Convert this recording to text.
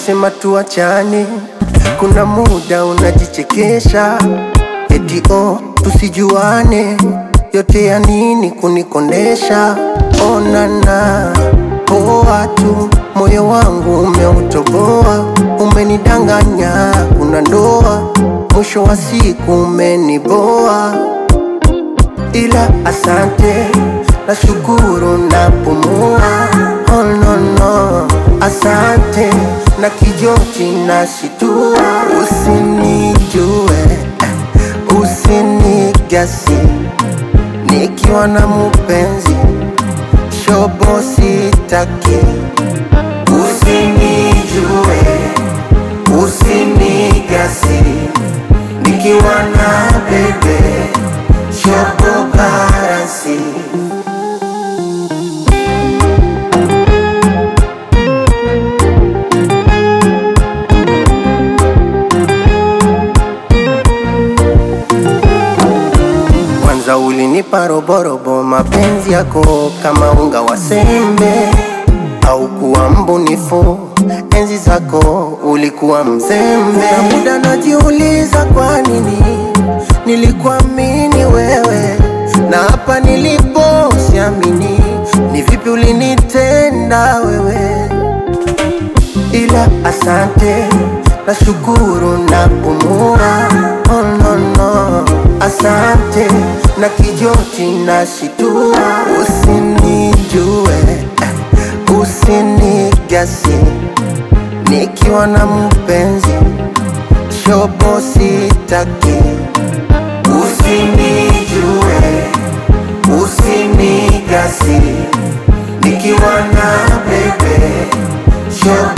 ukisema tuachane, kuna muda unajichekesha eti oh, tusijuane, yote ya nini kunikondesha? Onana poa tu, moyo wangu umeutoboa, umenidanganya, kuna ndoa, mwisho wa siku umeniboa ila asante, nashukuru napumua. Oh, no, no. Asante na kijoti nashitua, usinijue usinigasi nikiwa na mupenzi shobo sitaki, usinijue usinigasi nikiwa na bebe shobo karasi Kwanza ulinipa roborobo, mapenzi yako kama unga wa sembe, au kuwa mbunifu enzi zako ulikuwa mzembe. Na muda najiuliza kwa nini nilikuamini wewe, na hapa nilipo siamini, ni vipi ulinitenda wewe ila asante, nashukuru na pumua. Oh, no, no. Asante na kijoti nashitua, usinijue usinigasi nikiwa na mpenzi shobo sitaki, usinijue usinigasi nikiwa na bebe shobo